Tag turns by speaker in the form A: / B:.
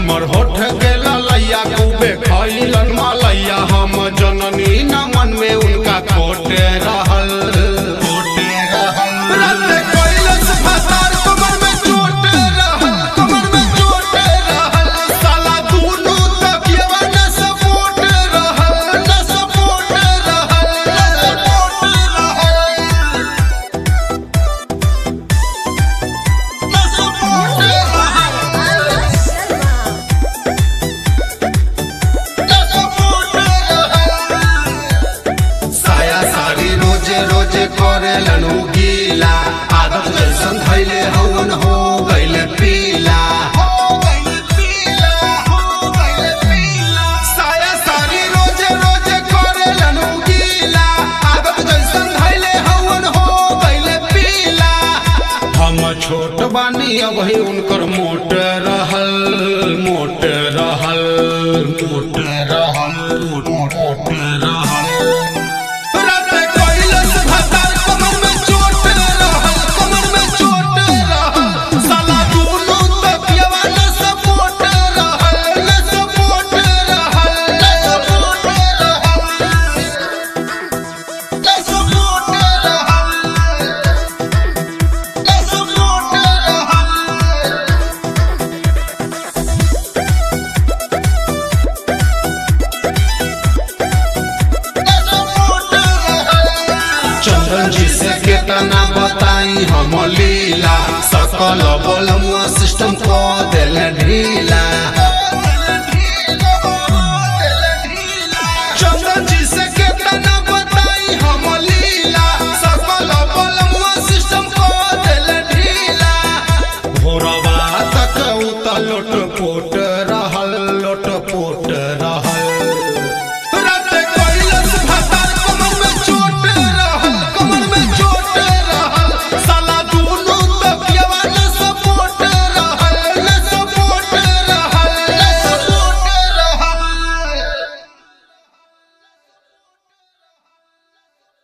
A: हमर होठ के ललैया खूबे खैलन मलैया हम जननी न मन में उनका कोटे रहल कोटे रहल रात कैलस फसार कमर में चोटे रहल कमर में चोटे रहल साला दुनू तकियवा न सपोर्ट रहल न सपोर्ट रहल न सपोर्ट रहल न सपोर्ट रहल साया साड़ी रोजे रोजे करेलन उ गीला आदत जैसन धैले हवन हो गइले पीला साया साड़ी रोजे रोजे करेलन उ गीला आदत जैसन धैले हवन हो गइले पीला हम छोट बानी अभी उनकर मोट रहल मोट रहल मोट रहल मोट रहल रात कैलस भतार कमर में चोट रहल कमर में चोट रहल साला दुनू तकियवा न सपोर्ट रहल न सपोर्ट रहल न सपोर्ट रहल न सपोर्ट रहल न सपोर्ट रहल चंदन जी से केतना बताई हम लीला सकल बोलमुआ सिस्टम को दिल ढीला